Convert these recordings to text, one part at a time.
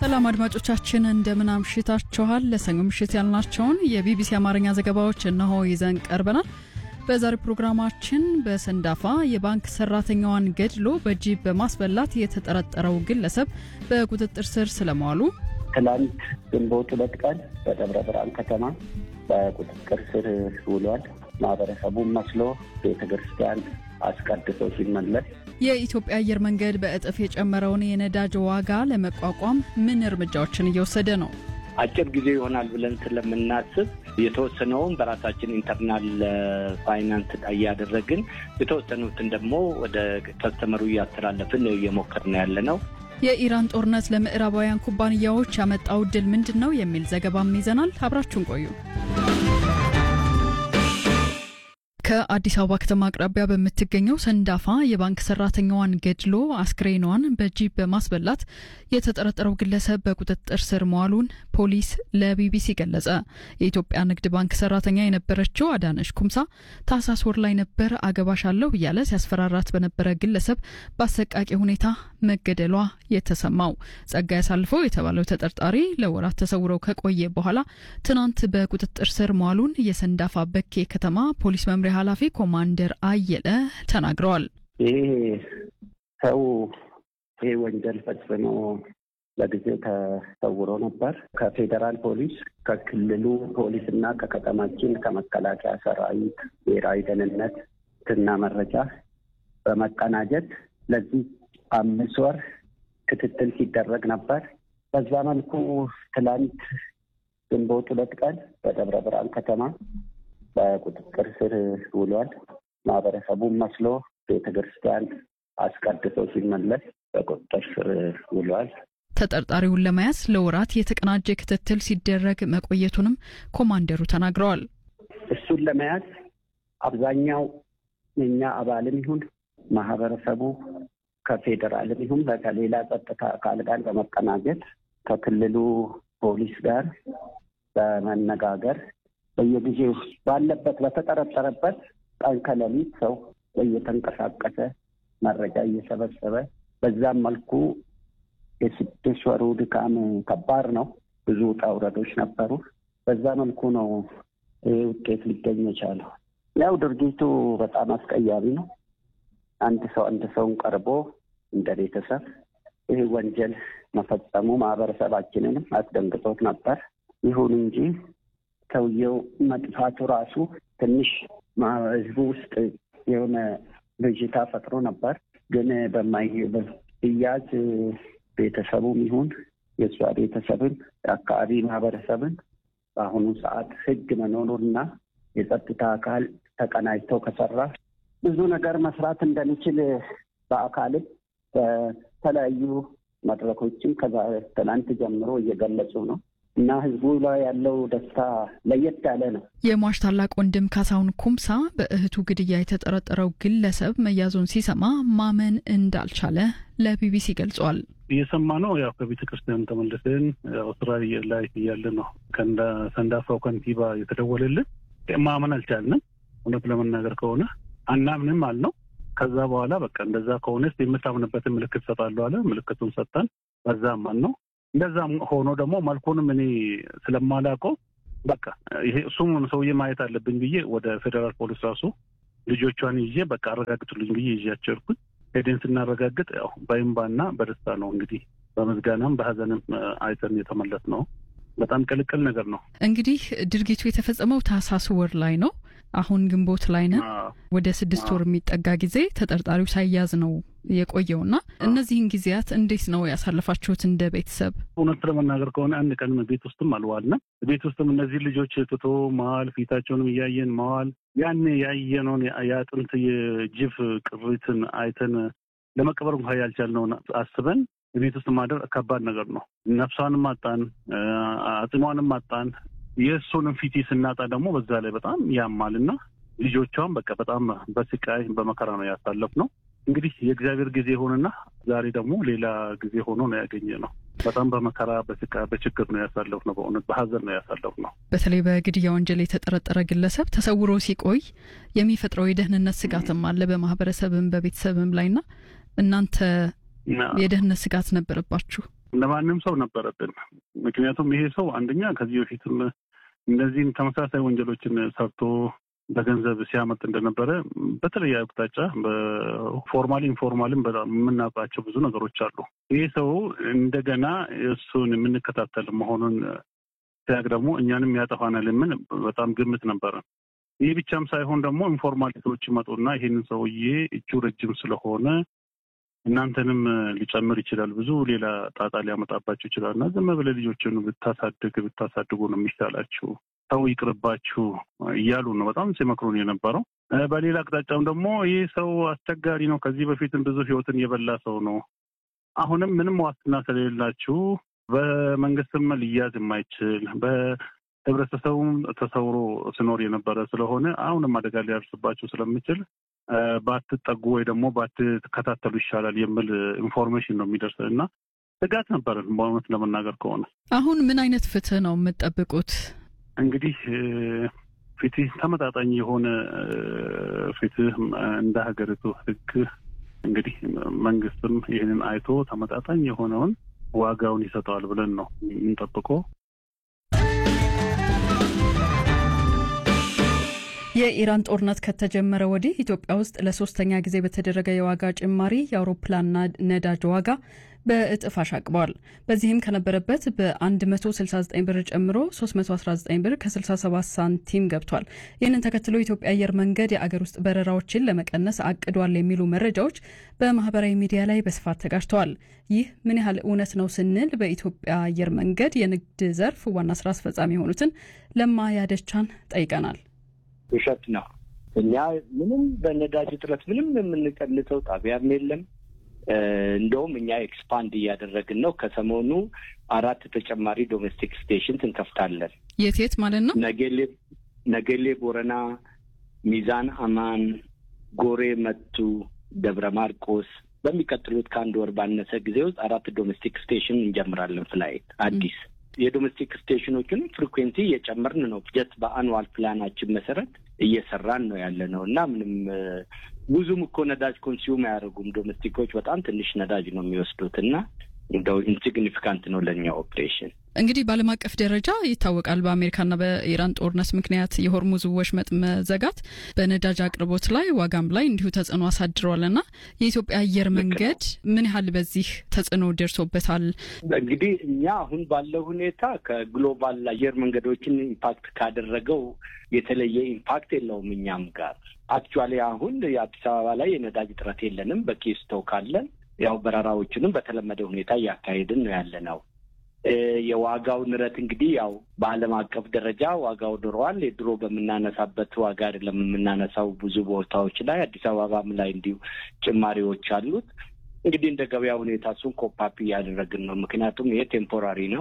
ሰላም አድማጮቻችን እንደምን አምሽታችኋል። ለሰኞ ምሽት ያልናቸውን የቢቢሲ አማርኛ ዘገባዎች እነሆ ይዘን ቀርበናል። በዛሬው ፕሮግራማችን በሰንዳፋ የባንክ ሰራተኛዋን ገድሎ በጂፕ በማስበላት የተጠረጠረው ግለሰብ በቁጥጥር ስር ስለመዋሉ፣ ትላንት ግንቦት ሁለት ቀን በደብረ ብርሃን ከተማ በቁጥጥር ስር ውሏል። ማህበረሰቡን መስሎ ቤተ ክርስቲያን አስቀድሶ ሲመለስ የኢትዮጵያ አየር መንገድ በእጥፍ የጨመረውን የነዳጅ ዋጋ ለመቋቋም ምን እርምጃዎችን እየወሰደ ነው? አጭር ጊዜ ይሆናል ብለን ስለምናስብ የተወሰነውን በራሳችን ኢንተርናል ፋይናንስ እያደረግን የተወሰኑትን ደግሞ ወደ ከስተመሩ እያስተላለፍን እየሞከርን ያለ ነው። የኢራን ጦርነት ለምዕራባውያን ኩባንያዎች ያመጣው ድል ምንድን ነው የሚል ዘገባም ይዘናል። አብራችሁን ቆዩ። ከአዲስ አበባ ከተማ አቅራቢያ በምትገኘው ሰንዳፋ የባንክ ሰራተኛዋን ገድሎ አስክሬኗን በጂፕ በማስበላት የተጠረጠረው ግለሰብ በቁጥጥር ስር መዋሉን ፖሊስ ለቢቢሲ ገለጸ። የኢትዮጵያ ንግድ ባንክ ሰራተኛ የነበረችው አዳነሽ ኩምሳ ታህሳስ ወር ላይ ነበር አገባሻለሁ እያለ ሲያስፈራራት በነበረ ግለሰብ በአሰቃቂ ሁኔታ መገደሏ የተሰማው። ጸጋይ አሳልፈው የተባለው ተጠርጣሪ ለወራት ተሰውረው ከቆየ በኋላ ትናንት በቁጥጥር ስር መዋሉን የሰንዳፋ በኬ ከተማ ፖሊስ መምሪያ ኃላፊ ኮማንደር አየለ ተናግረዋል። ይህ ሰው ይህ ወንጀል ፈጽሞ ለጊዜው ተሰውሮ ነበር። ከፌዴራል ፖሊስ፣ ከክልሉ ፖሊስ እና ከከተማችን ከመከላከያ ሰራዊት ብሔራዊ ደህንነት እና መረጃ በመቀናጀት ለዚህ አምስት ወር ክትትል ሲደረግ ነበር። በዛ መልኩ ትላንት ግንቦት ሁለት ቀን በደብረ ብርሃን ከተማ በቁጥጥር ስር ውሏል። ማህበረሰቡን መስሎ ቤተ ክርስቲያን አስቀድሶ ሲመለስ በቁጥጥር ስር ውሏል። ተጠርጣሪውን ለመያዝ ለወራት የተቀናጀ ክትትል ሲደረግ መቆየቱንም ኮማንደሩ ተናግረዋል። እሱን ለመያዝ አብዛኛው የኛ አባልም ይሁን ማህበረሰቡ ከፌዴራልም ይሁን ከሌላ ጸጥታ አካል ጋር በመቀናጀት ከክልሉ ፖሊስ ጋር በመነጋገር በየጊዜው ባለበት በተጠረጠረበት ቀን ከሌሊት ሰው እየተንቀሳቀሰ መረጃ እየሰበሰበ በዛም መልኩ የስድስት ወሩ ድካም ከባድ ነው። ብዙ ውጣ ውረዶች ነበሩ። በዛ መልኩ ነው ይህ ውጤት ሊገኝ የቻለው። ያው ድርጊቱ በጣም አስቀያሚ ነው። አንድ ሰው አንድ ሰውን ቀርቦ እንደ ቤተሰብ ይህ ወንጀል መፈጸሙ ማህበረሰባችንንም አስደንግጦት ነበር። ይሁን እንጂ ሰውየው መጥፋቱ ራሱ ትንሽ ህዝቡ ውስጥ የሆነ ብዥታ ፈጥሮ ነበር። ግን በማይያዝ ቤተሰቡም ይሁን የእሷ ቤተሰብን የአካባቢ ማህበረሰብን በአሁኑ ሰዓት ህግ መኖሩና የጸጥታ አካል ተቀናጅተው ከሰራ ብዙ ነገር መስራት እንደሚችል በአካልም በተለያዩ መድረኮችም ከትናንት ጀምሮ እየገለጹ ነው እና ህዝቡ ላይ ያለው ደስታ ለየት ያለ ነው። የሟች ታላቅ ወንድም ካሳሁን ኩምሳ በእህቱ ግድያ የተጠረጠረው ግለሰብ መያዙን ሲሰማ ማመን እንዳልቻለ ለቢቢሲ ገልጿል። እየሰማ ነው። ያው ከቤተ ክርስቲያን ተመልሰን ስራ ላይ እያለ ነው ከሰንዳፋው ከንቲባ የተደወለልን። ማመን አልቻልንም። እውነት ለመናገር ከሆነ አናምንም አልነው። ከዛ በኋላ በቃ እንደዛ ከሆነስ የምታምንበትን ምልክት ሰጣለሁ አለ። ምልክቱን ሰጠን። በዛም ማን ነው እንደዛም ሆኖ ደግሞ መልኩንም እኔ ስለማላውቀው በቃ ይሄ እሱም ሰውዬ ማየት አለብኝ ብዬ ወደ ፌዴራል ፖሊስ ራሱ ልጆቿን ይዤ በቃ አረጋግጡልኝ ብዬ ይዣቸው ሄድኩኝ። ሄደን ስናረጋግጥ ያው በእምባና በደስታ ነው እንግዲህ በምስጋናም በሀዘንም አይተን የተመለስ ነው። በጣም ቅልቅል ነገር ነው። እንግዲህ ድርጊቱ የተፈጸመው ታህሳስ ወር ላይ ነው። አሁን ግንቦት ላይ ነን። ወደ ስድስት ወር የሚጠጋ ጊዜ ተጠርጣሪው ሳያዝ ነው የቆየውና እነዚህን ጊዜያት እንዴት ነው ያሳለፋችሁት እንደ ቤተሰብ? እውነት ለመናገር ከሆነ አንድ ቀን ቤት ውስጥም አልዋልንም። ቤት ውስጥም እነዚህ ልጆች ትቶ መዋል፣ ፊታቸውንም እያየን መዋል፣ ያን ያየነውን የአጥንት የጅፍ ቅሪትን አይተን ለመቀበር እንኳ ያልቻልነውን አስበን ቤት ውስጥ ማደር ከባድ ነገር ነው። ነፍሷንም አጣን፣ አጽሟንም አጣን። የእሱንም ፊት ስናጣ ደግሞ በዛ ላይ በጣም ያማልና ልጆቿም በቃ በጣም በስቃይ በመከራ ነው ያሳለፍ ነው። እንግዲህ የእግዚአብሔር ጊዜ ሆንና ዛሬ ደግሞ ሌላ ጊዜ ሆኖ ነው ያገኘ ነው። በጣም በመከራ በስቃይ በችግር ነው ያሳለፍ ነው። በእውነት በሀዘን ነው ያሳለፍ ነው። በተለይ በግድያ ወንጀል የተጠረጠረ ግለሰብ ተሰውሮ ሲቆይ የሚፈጥረው የደህንነት ስጋትም አለ በማህበረሰብም በቤተሰብም ላይና እናንተ የደህንነት ስጋት ነበረባችሁ? እንደ ማንም ሰው ነበረብን። ምክንያቱም ይሄ ሰው አንደኛ ከዚህ በፊትም እነዚህም ተመሳሳይ ወንጀሎችን ሰርቶ በገንዘብ ሲያመጥ እንደነበረ በተለየ አቅጣጫ በፎርማል ኢንፎርማልም በጣም የምናውቃቸው ብዙ ነገሮች አሉ። ይህ ሰው እንደገና እሱን የምንከታተል መሆኑን ሲያቅ ደግሞ እኛንም ያጠፋናል የምን በጣም ግምት ነበረ። ይህ ብቻም ሳይሆን ደግሞ ኢንፎርማሊቲዎች ይመጡና ይህንን ሰውዬ እጁ ረጅም ስለሆነ እናንተንም ሊጨምር ይችላል፣ ብዙ ሌላ ጣጣ ሊያመጣባችሁ ይችላል እና ዝም ብለህ ልጆችን ብታሳድግ ብታሳድጉ ነው የሚሻላችሁ ሰው ይቅርባችሁ እያሉ ነው በጣም ሲመክሩን የነበረው። በሌላ አቅጣጫም ደግሞ ይህ ሰው አስቸጋሪ ነው፣ ከዚህ በፊትም ብዙ ሕይወትን የበላ ሰው ነው። አሁንም ምንም ዋስትና ስለሌላችሁ በመንግስትም ሊያዝ የማይችል በህብረተሰቡም ተሰውሮ ሲኖር የነበረ ስለሆነ አሁንም አደጋ ሊያደርስባችሁ ስለሚችል ባትጠጉ ወይ ደግሞ ባትከታተሉ ይሻላል የሚል ኢንፎርሜሽን ነው የሚደርስ እና ስጋት ነበረን በእውነት ለመናገር ከሆነ። አሁን ምን አይነት ፍትህ ነው የምትጠብቁት? እንግዲህ ፍትህ ተመጣጣኝ የሆነ ፍትህ እንደ ሀገሪቱ ህግ እንግዲህ መንግስትም ይህንን አይቶ ተመጣጣኝ የሆነውን ዋጋውን ይሰጠዋል ብለን ነው የምንጠብቀው። የኢራን ጦርነት ከተጀመረ ወዲህ ኢትዮጵያ ውስጥ ለሶስተኛ ጊዜ በተደረገ የዋጋ ጭማሪ የአውሮፕላን ነዳጅ ዋጋ በእጥፍ አሻቅቧል። በዚህም ከነበረበት በ169 ብር ጨምሮ 319 ብር ከ67 ሳንቲም ገብቷል። ይህንን ተከትሎ የኢትዮጵያ አየር መንገድ የአገር ውስጥ በረራዎችን ለመቀነስ አቅዷል የሚሉ መረጃዎች በማህበራዊ ሚዲያ ላይ በስፋት ተጋጅተዋል። ይህ ምን ያህል እውነት ነው ስንል በኢትዮጵያ አየር መንገድ የንግድ ዘርፍ ዋና ስራ አስፈጻሚ የሆኑትን ለማ ያደቻን ጠይቀናል። ውሸት ነው። እኛ ምንም በነዳጅ እጥረት ምንም የምንቀንሰው ጣቢያም የለም። እንደውም እኛ ኤክስፓንድ እያደረግን ነው። ከሰሞኑ አራት ተጨማሪ ዶሜስቲክ ስቴሽንስ እንከፍታለን። የት የት ማለት ነው? ነጌሌ ነጌሌ ቦረና፣ ሚዛን አማን፣ ጎሬ መቱ፣ ደብረ ማርቆስ በሚቀጥሉት ከአንድ ወር ባነሰ ጊዜ ውስጥ አራት ዶሜስቲክ ስቴሽን እንጀምራለን። ፍላይት አዲስ የዶሜስቲክ ስቴሽኖችን ፍሪኩዌንሲ እየጨመርን ነው። ጀት በአኑዋል ፕላናችን መሰረት እየሰራን ነው ያለ ነው እና ምንም ብዙም እኮ ነዳጅ ኮንሱም አያደርጉም። ዶሜስቲኮች በጣም ትንሽ ነዳጅ ነው የሚወስዱት እና እንደው ኢንሲግኒፊካንት ነው ለእኛ ኦፕሬሽን። እንግዲህ በዓለም አቀፍ ደረጃ ይታወቃል። በአሜሪካና በኢራን ጦርነት ምክንያት የሆርሙዝ ወሽመጥ መዘጋት በነዳጅ አቅርቦት ላይ ዋጋም ላይ እንዲሁ ተጽዕኖ አሳድሯል እና የኢትዮጵያ አየር መንገድ ምን ያህል በዚህ ተጽዕኖ ደርሶበታል? እንግዲህ እኛ አሁን ባለው ሁኔታ ከግሎባል አየር መንገዶችን ኢምፓክት ካደረገው የተለየ ኢምፓክት የለውም እኛም ጋር አክቹዋሊ አሁን የአዲስ አበባ ላይ የነዳጅ እጥረት የለንም። በቂ ስቶክ አለን። ያው በረራዎችንም በተለመደ ሁኔታ እያካሄድን ነው ያለ ነው። የዋጋው ንረት እንግዲህ ያው በዓለም አቀፍ ደረጃ ዋጋው ድሯል። የድሮ በምናነሳበት ዋጋ አይደለም የምናነሳው። ብዙ ቦታዎች ላይ አዲስ አበባም ላይ እንዲሁ ጭማሪዎች አሉት። እንግዲህ እንደ ገበያ ሁኔታ እሱን ኮፓፕ እያደረግን ነው። ምክንያቱም ይሄ ቴምፖራሪ ነው።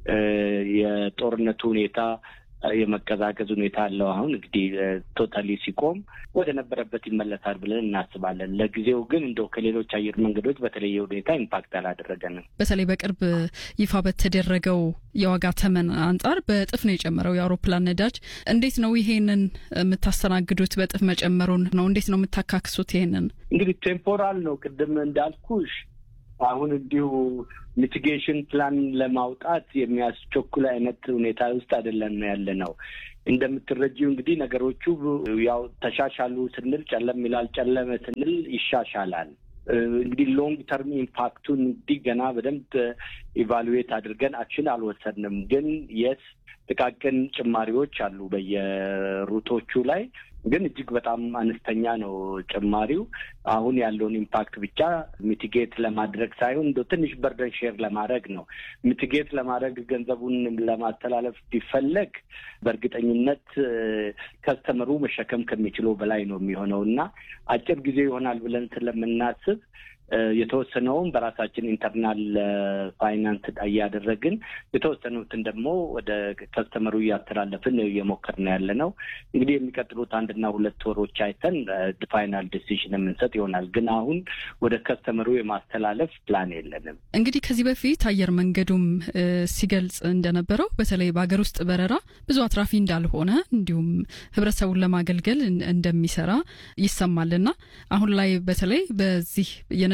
የጦርነቱ ሁኔታ የመቀዛቀዝ ሁኔታ አለው። አሁን እንግዲህ ቶታሊ ሲቆም ወደ ነበረበት ይመለሳል ብለን እናስባለን። ለጊዜው ግን እንደው ከሌሎች አየር መንገዶች በተለየ ሁኔታ ኢምፓክት አላደረገንም። በተለይ በቅርብ ይፋ በተደረገው የዋጋ ተመን አንጻር በእጥፍ ነው የጨመረው የአውሮፕላን ነዳጅ። እንዴት ነው ይሄንን የምታስተናግዱት? በእጥፍ መጨመሩን ነው እንዴት ነው የምታካክሱት? ይሄንን እንግዲህ ቴምፖራል ነው ቅድም እንዳልኩሽ አሁን እንዲሁ ሚቲጌሽን ፕላን ለማውጣት የሚያስቸኩል አይነት ሁኔታ ውስጥ አይደለም ያለ ነው። እንደምትረጂው እንግዲህ ነገሮቹ ያው ተሻሻሉ ስንል ጨለም ይላል፣ ጨለመ ስንል ይሻሻላል። እንግዲህ ሎንግ ተርም ኢምፓክቱን እንዲህ ገና በደንብ ኢቫሉዌት አድርገን አክሽን አልወሰድንም። ግን የስ ጥቃቅን ጭማሪዎች አሉ በየሩቶቹ ላይ ግን እጅግ በጣም አነስተኛ ነው ጭማሪው። አሁን ያለውን ኢምፓክት ብቻ ሚቲጌት ለማድረግ ሳይሆን እንደ ትንሽ በርደን ሼር ለማድረግ ነው። ሚቲጌት ለማድረግ ገንዘቡን ለማስተላለፍ ቢፈለግ በእርግጠኝነት ከስተመሩ መሸከም ከሚችለው በላይ ነው የሚሆነው እና አጭር ጊዜ ይሆናል ብለን ስለምናስብ የተወሰነውን በራሳችን ኢንተርናል ፋይናንስ እያደረግን የተወሰኑትን ደግሞ ወደ ከስተመሩ እያስተላለፍን እየሞከርን ያለ ነው። እንግዲህ የሚቀጥሉት አንድና ሁለት ወሮች አይተን ፋይናል ዲሲዥን የምንሰጥ ይሆናል። ግን አሁን ወደ ከስተመሩ የማስተላለፍ ፕላን የለንም። እንግዲህ ከዚህ በፊት አየር መንገዱም ሲገልጽ እንደነበረው በተለይ በሀገር ውስጥ በረራ ብዙ አትራፊ እንዳልሆነ እንዲሁም ሕብረተሰቡን ለማገልገል እንደሚሰራ ይሰማልና አሁን ላይ በተለይ በዚህ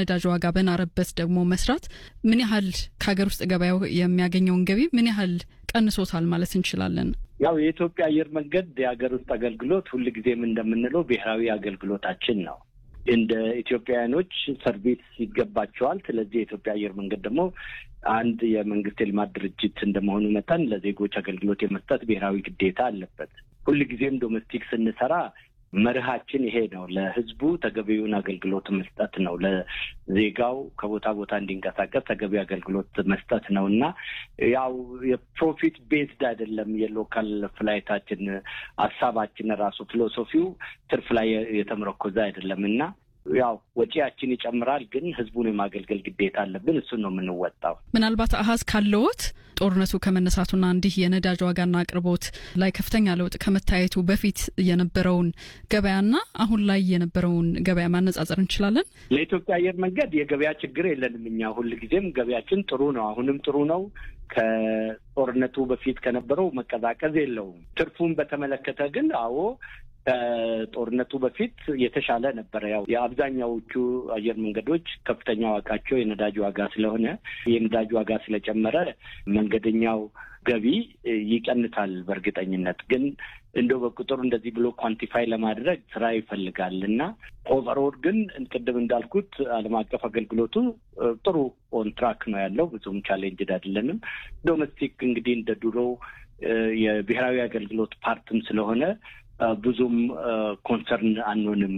የነዳጅ ዋጋ በናረበት ደግሞ መስራት ምን ያህል ከሀገር ውስጥ ገበያው የሚያገኘውን ገቢ ምን ያህል ቀንሶታል ማለት እንችላለን? ያው የኢትዮጵያ አየር መንገድ የሀገር ውስጥ አገልግሎት ሁልጊዜም እንደምንለው ብሔራዊ አገልግሎታችን ነው። እንደ ኢትዮጵያውያኖች ሰርቪስ ይገባቸዋል። ስለዚህ የኢትዮጵያ አየር መንገድ ደግሞ አንድ የመንግስት የልማት ድርጅት እንደመሆኑ መጠን ለዜጎች አገልግሎት የመስጠት ብሔራዊ ግዴታ አለበት። ሁልጊዜም ዶሜስቲክ ስንሰራ መርሃችን ይሄ ነው። ለህዝቡ ተገቢውን አገልግሎት መስጠት ነው። ለዜጋው ከቦታ ቦታ እንዲንቀሳቀስ ተገቢ አገልግሎት መስጠት ነው እና ያው የፕሮፊት ቤዝድ አይደለም። የሎካል ፍላይታችን ሀሳባችን ራሱ ፊሎሶፊው ትርፍ ላይ የተመረኮዘ አይደለም እና ያው ወጪያችን ይጨምራል፣ ግን ህዝቡን የማገልገል ግዴታ አለብን። እሱን ነው የምንወጣው። ምናልባት አሀዝ ካለዎት ጦርነቱ ከመነሳቱና እንዲህ የነዳጅ ዋጋና አቅርቦት ላይ ከፍተኛ ለውጥ ከመታየቱ በፊት የነበረውን ገበያና አሁን ላይ የነበረውን ገበያ ማነጻጸር እንችላለን። ለኢትዮጵያ አየር መንገድ የገበያ ችግር የለንም። እኛ ሁልጊዜም ገበያችን ጥሩ ነው። አሁንም ጥሩ ነው። ከጦርነቱ በፊት ከነበረው መቀዛቀዝ የለውም። ትርፉን በተመለከተ ግን አዎ ከጦርነቱ በፊት የተሻለ ነበረ። ያው የአብዛኛዎቹ አየር መንገዶች ከፍተኛ ዋጋቸው የነዳጅ ዋጋ ስለሆነ የነዳጅ ዋጋ ስለጨመረ መንገደኛው ገቢ ይቀንሳል። በእርግጠኝነት ግን እንደው በቁጥር እንደዚህ ብሎ ኳንቲፋይ ለማድረግ ስራ ይፈልጋል እና ኦቨርኦል ግን ቅድም እንዳልኩት ዓለም አቀፍ አገልግሎቱ ጥሩ ኦን ትራክ ነው ያለው። ብዙም ቻሌንጅድ አይደለንም። ዶሜስቲክ እንግዲህ እንደ ድሮ የብሔራዊ አገልግሎት ፓርትም ስለሆነ ብዙም ኮንሰርን አንሆንም።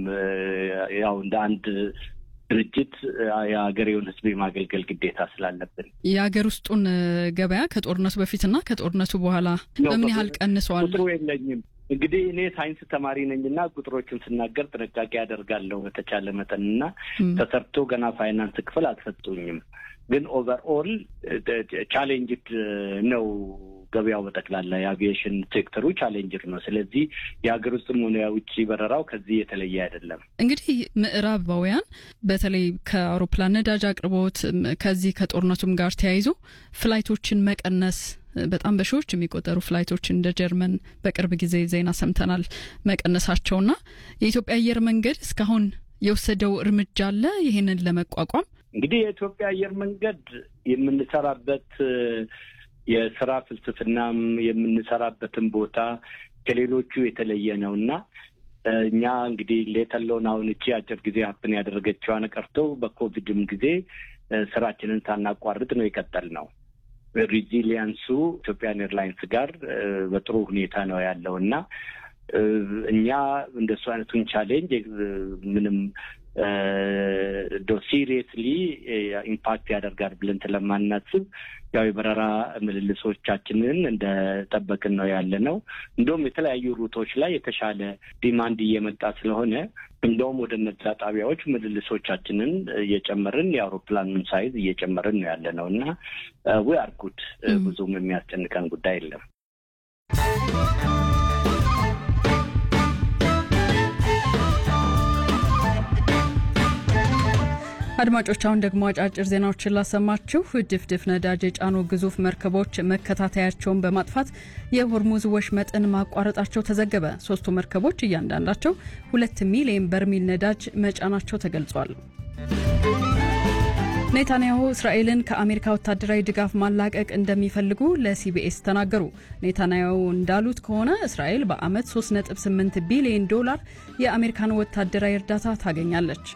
ያው እንደ አንድ ድርጅት የሀገሬውን ሕዝብ የማገልገል ግዴታ ስላለብን የሀገር ውስጡን ገበያ ከጦርነቱ በፊትና ከጦርነቱ በኋላ በምን ያህል ቀንሰዋል? ቁጥሩ የለኝም። እንግዲህ እኔ ሳይንስ ተማሪ ነኝና ቁጥሮችን ስናገር ጥንቃቄ ያደርጋለሁ በተቻለ መጠንና ተሰርቶ ገና ፋይናንስ ክፍል አልሰጡኝም። ግን ኦቨርኦል ቻሌንጅድ ነው ገበያው በጠቅላላ የአቪዬሽን ሴክተሩ ቻሌንጅር ነው። ስለዚህ የሀገር ውስጥም ሆነ የውጭ በረራው ከዚህ የተለየ አይደለም። እንግዲህ ምዕራባውያን በተለይ ከአውሮፕላን ነዳጅ አቅርቦት ከዚህ ከጦርነቱም ጋር ተያይዞ ፍላይቶችን መቀነስ በጣም በሺዎች የሚቆጠሩ ፍላይቶች እንደ ጀርመን በቅርብ ጊዜ ዜና ሰምተናል መቀነሳቸውና የኢትዮጵያ አየር መንገድ እስካሁን የወሰደው እርምጃ አለ ይህንን ለመቋቋም እንግዲህ የኢትዮጵያ አየር መንገድ የምንሰራበት የስራ ፍልስፍናም የምንሰራበትን ቦታ ከሌሎቹ የተለየ ነው እና እኛ እንግዲህ ሌተለውን አሁን እቺ አጭር ጊዜ ሀፕን ያደረገችዋን ቀርቶ በኮቪድም ጊዜ ስራችንን ሳናቋርጥ ነው የቀጠል ነው። ሪዚሊያንሱ ኢትዮጵያን ኤርላይንስ ጋር በጥሩ ሁኔታ ነው ያለው እና እኛ እንደሱ አይነቱን ቻሌንጅ ምንም ዶ ሲሪየስሊ ኢምፓክት ያደርጋል ብለን ስለማናስብ ያው የበረራ ምልልሶቻችንን እንደጠበቅን ነው ያለ ነው። እንደውም የተለያዩ ሩቶች ላይ የተሻለ ዲማንድ እየመጣ ስለሆነ እንደውም ወደ እነዛ ጣቢያዎች ምልልሶቻችንን እየጨመርን የአውሮፕላኑን ሳይዝ እየጨመርን ነው ያለ ነው እና ዊ አር ጉድ ብዙም የሚያስጨንቀን ጉዳይ የለም። አድማጮች አሁን ደግሞ አጫጭር ዜናዎችን ላሰማችሁ። ድፍድፍ ነዳጅ የጫኑ ግዙፍ መርከቦች መከታተያቸውን በማጥፋት የሆርሙዝ ወሽመጥን ማቋረጣቸው ተዘገበ። ሶስቱ መርከቦች እያንዳንዳቸው ሁለት ሚሊዮን በርሚል ነዳጅ መጫናቸው ተገልጿል። ኔታንያሁ እስራኤልን ከአሜሪካ ወታደራዊ ድጋፍ ማላቀቅ እንደሚፈልጉ ለሲቢኤስ ተናገሩ። ኔታንያሁ እንዳሉት ከሆነ እስራኤል በዓመት 3.8 ቢሊዮን ዶላር የአሜሪካን ወታደራዊ እርዳታ ታገኛለች።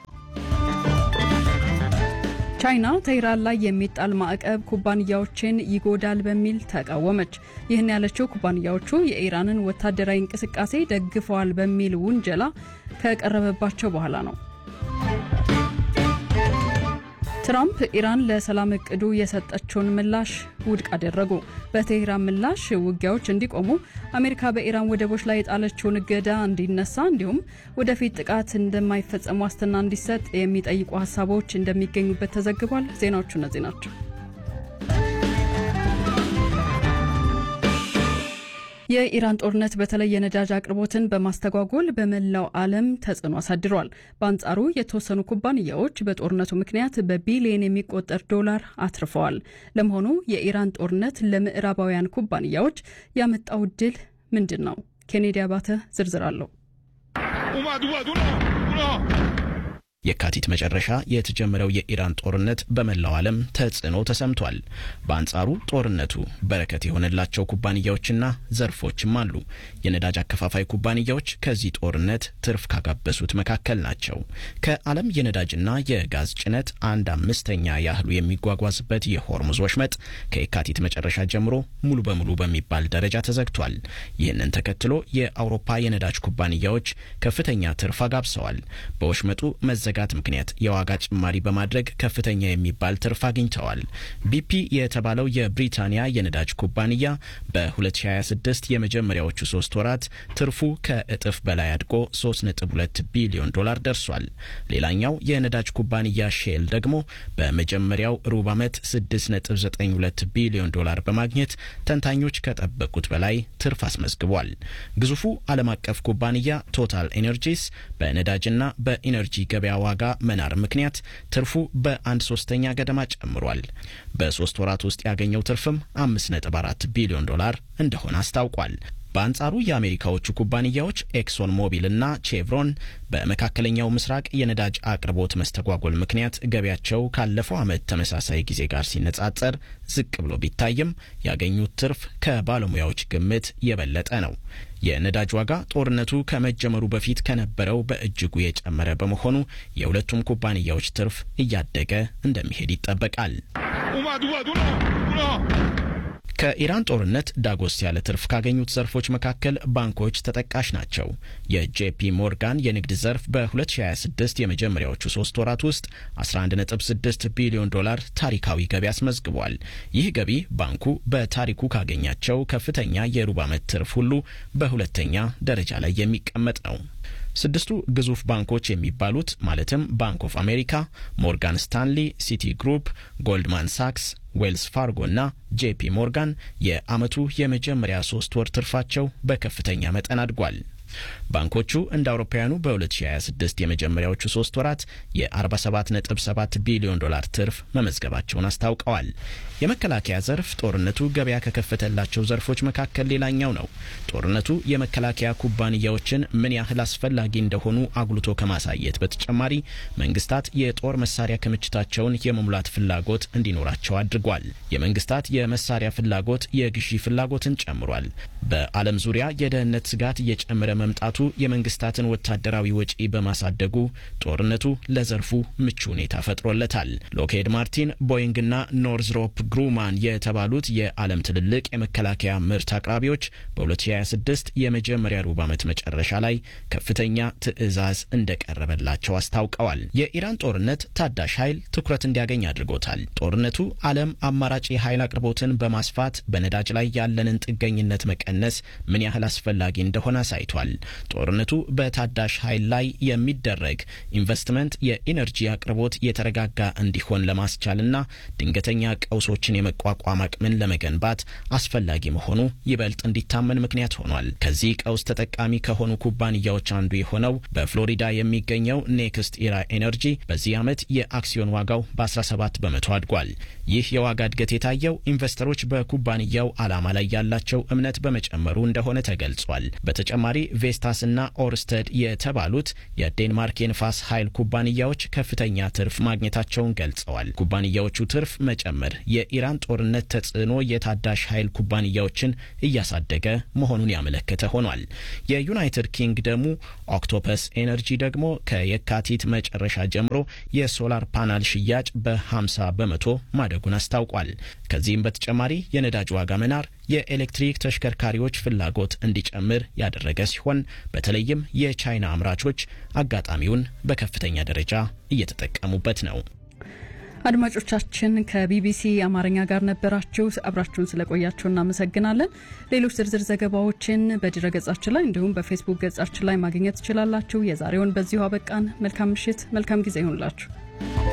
ቻይና ተይራን ላይ የሚጣል ማዕቀብ ኩባንያዎችን ይጎዳል በሚል ተቃወመች። ይህን ያለችው ኩባንያዎቹ የኢራንን ወታደራዊ እንቅስቃሴ ደግፈዋል በሚል ውንጀላ ከቀረበባቸው በኋላ ነው። ትራምፕ ኢራን ለሰላም እቅዱ የሰጠችውን ምላሽ ውድቅ አደረጉ። በቴህራን ምላሽ ውጊያዎች እንዲቆሙ አሜሪካ በኢራን ወደቦች ላይ የጣለችውን እገዳ እንዲነሳ እንዲሁም ወደፊት ጥቃት እንደማይፈጸም ዋስትና እንዲሰጥ የሚጠይቁ ሀሳቦች እንደሚገኙበት ተዘግቧል። ዜናዎቹ እነዚህ ናቸው። የኢራን ጦርነት በተለይ የነዳጅ አቅርቦትን በማስተጓጎል በመላው ዓለም ተጽዕኖ አሳድሯል። በአንጻሩ የተወሰኑ ኩባንያዎች በጦርነቱ ምክንያት በቢሊየን የሚቆጠር ዶላር አትርፈዋል። ለመሆኑ የኢራን ጦርነት ለምዕራባውያን ኩባንያዎች ያመጣው ድል ምንድን ነው? ኬኔዲ አባተ ዝርዝር አለው። የካቲት መጨረሻ የተጀመረው የኢራን ጦርነት በመላው ዓለም ተጽዕኖ ተሰምቷል። በአንጻሩ ጦርነቱ በረከት የሆነላቸው ኩባንያዎችና ዘርፎችም አሉ። የነዳጅ አከፋፋይ ኩባንያዎች ከዚህ ጦርነት ትርፍ ካጋበሱት መካከል ናቸው። ከዓለም የነዳጅና የጋዝ ጭነት አንድ አምስተኛ ያህሉ የሚጓጓዝበት የሆርሙዝ ወሽመጥ ከየካቲት መጨረሻ ጀምሮ ሙሉ በሙሉ በሚባል ደረጃ ተዘግቷል። ይህንን ተከትሎ የአውሮፓ የነዳጅ ኩባንያዎች ከፍተኛ ትርፍ አጋብሰዋል። በወሽመጡ መዘጋት ምክንያት የዋጋ ጭማሪ በማድረግ ከፍተኛ የሚባል ትርፍ አግኝተዋል። ቢፒ የተባለው የብሪታንያ የነዳጅ ኩባንያ በ2026 የመጀመሪያዎቹ ሶስት ወራት ትርፉ ከእጥፍ በላይ አድጎ 3.2 ቢሊዮን ዶላር ደርሷል። ሌላኛው የነዳጅ ኩባንያ ሼል ደግሞ በመጀመሪያው ሩብ ዓመት 6.92 ቢሊዮን ዶላር በማግኘት ተንታኞች ከጠበቁት በላይ ትርፍ አስመዝግቧል። ግዙፉ ዓለም አቀፍ ኩባንያ ቶታል ኤነርጂስ በነዳጅና በኢነርጂ ገበያ ዋጋ መናር ምክንያት ትርፉ በአንድ ሶስተኛ ገደማ ጨምሯል። በሶስት ወራት ውስጥ ያገኘው ትርፍም 5.4 ቢሊዮን ዶላር እንደሆነ አስታውቋል። በአንጻሩ የአሜሪካዎቹ ኩባንያዎች ኤክሶን ሞቢል እና ቼቭሮን በመካከለኛው ምስራቅ የነዳጅ አቅርቦት መስተጓጎል ምክንያት ገቢያቸው ካለፈው ዓመት ተመሳሳይ ጊዜ ጋር ሲነጻጸር ዝቅ ብሎ ቢታይም ያገኙት ትርፍ ከባለሙያዎች ግምት የበለጠ ነው። የነዳጅ ዋጋ ጦርነቱ ከመጀመሩ በፊት ከነበረው በእጅጉ የጨመረ በመሆኑ የሁለቱም ኩባንያዎች ትርፍ እያደገ እንደሚሄድ ይጠበቃል። ከኢራን ጦርነት ዳጎስ ያለ ትርፍ ካገኙት ዘርፎች መካከል ባንኮች ተጠቃሽ ናቸው። የጄፒ ሞርጋን የንግድ ዘርፍ በ2026 የመጀመሪያዎቹ ሶስት ወራት ውስጥ 11.6 ቢሊዮን ዶላር ታሪካዊ ገቢ አስመዝግቧል። ይህ ገቢ ባንኩ በታሪኩ ካገኛቸው ከፍተኛ የሩብ ዓመት ትርፍ ሁሉ በሁለተኛ ደረጃ ላይ የሚቀመጥ ነው። ስድስቱ ግዙፍ ባንኮች የሚባሉት ማለትም ባንክ ኦፍ አሜሪካ፣ ሞርጋን ስታንሊ፣ ሲቲ ግሩፕ፣ ጎልድማን ሳክስ ዌልስ ፋርጎ እና ጄፒ ሞርጋን የዓመቱ የመጀመሪያ ሶስት ወር ትርፋቸው በከፍተኛ መጠን አድጓል። ባንኮቹ እንደ አውሮፓውያኑ በ2026 የመጀመሪያዎቹ ሶስት ወራት የ47.7 ቢሊዮን ዶላር ትርፍ መመዝገባቸውን አስታውቀዋል። የመከላከያ ዘርፍ ጦርነቱ ገበያ ከከፈተላቸው ዘርፎች መካከል ሌላኛው ነው። ጦርነቱ የመከላከያ ኩባንያዎችን ምን ያህል አስፈላጊ እንደሆኑ አጉልቶ ከማሳየት በተጨማሪ መንግስታት የጦር መሳሪያ ክምችታቸውን የመሙላት ፍላጎት እንዲኖራቸው አድርጓል። የመንግስታት የመሳሪያ ፍላጎት የግዢ ፍላጎትን ጨምሯል። በዓለም ዙሪያ የደህንነት ስጋት እየጨመረ መምጣቱ የመንግስታትን ወታደራዊ ወጪ በማሳደጉ ጦርነቱ ለዘርፉ ምቹ ሁኔታ ፈጥሮለታል። ሎክሄድ ማርቲን፣ ቦይንግና ኖርዝሮፕ ግሩማን የተባሉት የዓለም ትልልቅ የመከላከያ ምርት አቅራቢዎች በ2026 የመጀመሪያ ሩብ ዓመት መጨረሻ ላይ ከፍተኛ ትዕዛዝ እንደቀረበላቸው አስታውቀዋል። የኢራን ጦርነት ታዳሽ ኃይል ትኩረት እንዲያገኝ አድርጎታል። ጦርነቱ ዓለም አማራጭ የኃይል አቅርቦትን በማስፋት በነዳጅ ላይ ያለንን ጥገኝነት መቀነስ ምን ያህል አስፈላጊ እንደሆነ አሳይቷል። ጦርነቱ በታዳሽ ኃይል ላይ የሚደረግ ኢንቨስትመንት የኢነርጂ አቅርቦት የተረጋጋ እንዲሆን ለማስቻልና ድንገተኛ ቀውሶችን የመቋቋም አቅምን ለመገንባት አስፈላጊ መሆኑ ይበልጥ እንዲታመን ምክንያት ሆኗል። ከዚህ ቀውስ ተጠቃሚ ከሆኑ ኩባንያዎች አንዱ የሆነው በፍሎሪዳ የሚገኘው ኔክስት ኢራ ኤነርጂ በዚህ ዓመት የአክሲዮን ዋጋው በ17 በመቶ አድጓል። ይህ የዋጋ እድገት የታየው ኢንቨስተሮች በኩባንያው ዓላማ ላይ ያላቸው እምነት በመጨመሩ እንደሆነ ተገልጿል። በተጨማሪ ቬስታስ እና ኦርስተድ የተባሉት የዴንማርክ የንፋስ ኃይል ኩባንያዎች ከፍተኛ ትርፍ ማግኘታቸውን ገልጸዋል። ኩባንያዎቹ ትርፍ መጨመር የኢራን ጦርነት ተጽዕኖ የታዳሽ ኃይል ኩባንያዎችን እያሳደገ መሆኑን ያመለከተ ሆኗል። የዩናይትድ ኪንግደሙ ኦክቶፐስ ኤነርጂ ደግሞ ከየካቲት መጨረሻ ጀምሮ የሶላር ፓናል ሽያጭ በ50 በመቶ ማደጉን አስታውቋል። ከዚህም በተጨማሪ የነዳጅ ዋጋ መናር የኤሌክትሪክ ተሽከርካሪዎች ፍላጎት እንዲጨምር ያደረገ ሲሆን በተለይም የቻይና አምራቾች አጋጣሚውን በከፍተኛ ደረጃ እየተጠቀሙበት ነው። አድማጮቻችን ከቢቢሲ አማርኛ ጋር ነበራችሁ። አብራችሁን ስለቆያችሁ እናመሰግናለን። ሌሎች ዝርዝር ዘገባዎችን በድረ ገጻችን ላይ እንዲሁም በፌስቡክ ገጻችን ላይ ማግኘት ትችላላችሁ። የዛሬውን በዚሁ አበቃን። መልካም ምሽት፣ መልካም ጊዜ ይሁንላችሁ።